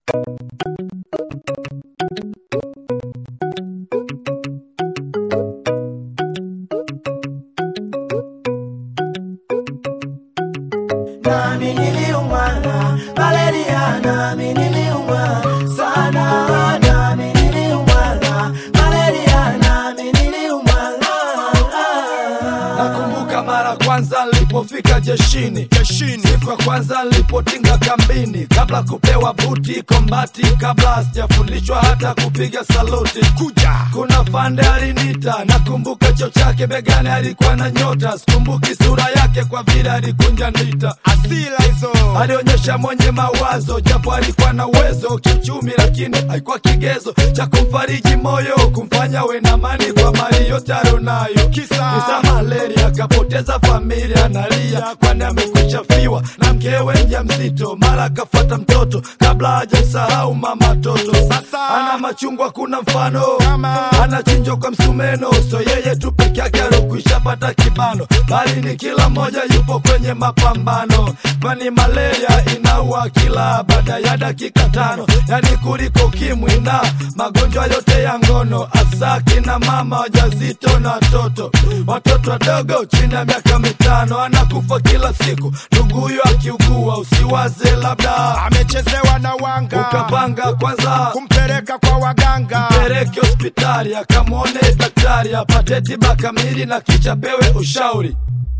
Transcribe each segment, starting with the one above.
nami niliumwa malaria, nami niliumwa sana, nami niliumwa malaria, nami niliumwa Nakumbuka mara kwanza nilipofika jeshini jeshini, siku ya kwanza nilipotinga kambini, kabla kupewa buti kombati, kabla sijafundishwa hata kupiga saluti. Kuja kuna fande alinita, nakumbuka cho chake begani alikuwa na nyota, sikumbuki sura yake kwa vile alikunja ndita asila hizo alionyesha mwenye mawazo, japo alikuwa na uwezo kiuchumi, lakini haikuwa kigezo cha kumfariji moyo, kumfanya we na amani kwa mali yote alionayo. Kisa? Kisa malaria, akapoteza familia, analia kwani amekwisha fiwa na mkewe mjamzito, mara akafata mtoto kabla hajamsahau mama toto. Sasa? ana machungwa, kuna mfano Kama? anachinjwa kwa msumeno, so yeye tu peke yake alokwisha pata kibano, bali ni kila mmoja yupo kwenye mapambano, kwani malaria inaua kila baada ya dakika tano, yani kuliko ukimwi na magonjwa yote ya ngono, hasa kina mama wajazito na watoto, watoto wadogo chini ya miaka mitano, anakufa kila siku. Ndugu huyo akiugua, usiwaze labda amechezewa na wanga ukapanga kwanza kumpeleka kwa waganga peleke hospitali akamwone daktari apate tiba kamili na kisha pewe ushauri.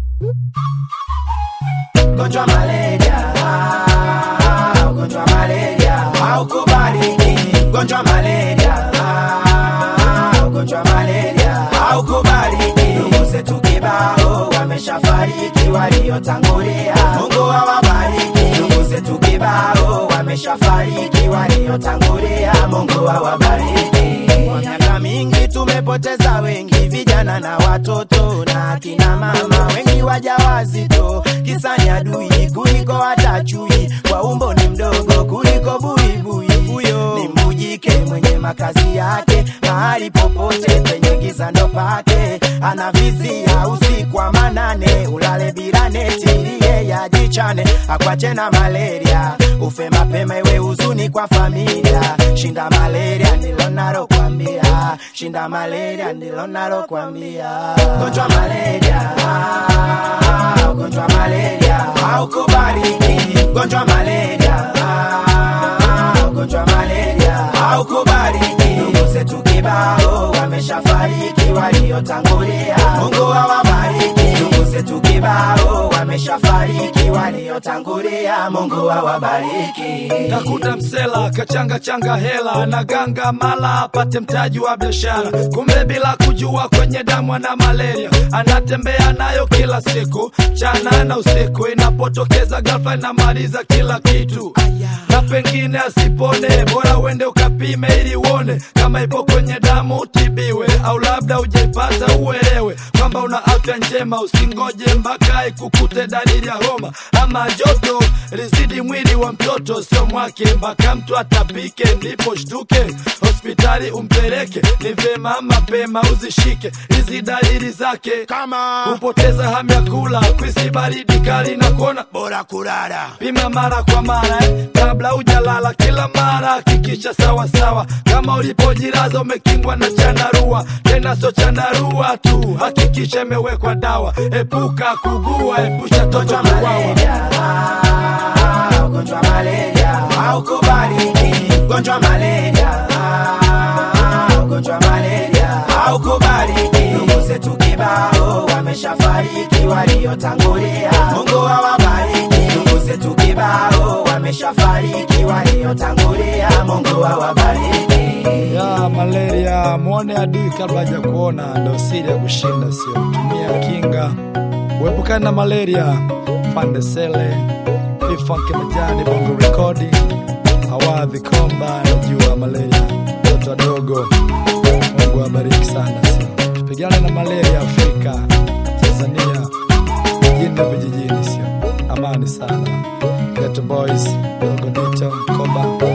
Ugonjwa malaria, ah, ugonjwa malaria haukubaliki. Ugonjwa malaria, ah, ugonjwa malaria haukubaliki. Ndugu zetu kibao wameshafariki, waliotangulia Mungu awabariki. Ndugu zetu kibao wameshafariki, waliotangulia Mungu awabariki. Kwa miaka mingi tumepoteza wengi, vijana na watoto na akina mama, wengi wajawazito, kisa ni adui kuliko hata chui, kwa umbo ni mdogo kuliko buibui. Huyo ni mujike mwenye makazi yake mahali popote penye giza ndo pake, anavizia usiku wa manane, ulale bila neti ili yeye ajichane, akwache na malaria, ufe mapema iwe huzuni kwa familia. Shinda malaria ndilo nalokwambia, shinda malaria ndilo nalokwambia. Gonjwa malaria, ah, ugonjwa malaria haukubaliki. Gonjwa malaria, ah, ugonjwa malaria haukubaliki. Ndugu zetu kibao wameshafariki, waliotangulia Mungu awabariki. Ndugu zetu kibao wameshafariki, waliotangulia Mungu awabariki. Kakuta msela kachanga changa hela na ganga mala apate mtaji wa biashara, kumbe bila kujua kwenye damu ana malaria, anatembea nayo kila siku chana na usiku, inapotokeza ghafla inamaliza kila kitu na pengine asipone, bora uende ukapime ili uone kama ipo kwenye damu utibiwe, au labda ujaipata uelewe kwamba una afya njema. Usingoje mpaka ikukute dalili ya homa ama joto lizidi mwili wa mtoto, sio mwake, mpaka mtu atapike ndipo shtuke hospitali umpeleke. Ni vema mapema uzishike hizi dalili zake, kama kupoteza hamu ya kula, kwisi baridi kali na kuona bora kulala pima mara kwa mara eh, kabla hujalala. Kila mara hakikisha sawa sawa, kama ulipojilaza umekingwa na chandarua, tena sio chandarua tu, hakikisha imewekwa dawa. Epuka kugua, epusha toto Ugonjwa kuwawa. malaria, ah, ugonjwa malaria haukubaliki. Ugonjwa malaria, ah, ugonjwa malaria haukubaliki. Ndugu zetu kibao wameshafariki, waliotangulia Mungu awabariki. Ndugu zetu kibao wameshafariki, waliotangulia Mungu awabariki. ya malaria, mwone adui kabla haja kuona, ndo siri ya kushinda, sio tumia kinga. Uepukane na malaria. Fande Sele, Ifanke Majani, Bongo Rekodi, Awadhi Komba, najua malaria, watoto wadogo. Mungu awabariki sana, sio tupigane na malaria Afrika, Tanzania, mjini na vijijini, sio amani sana. Ghetto Boys, Dogo Dito, Koba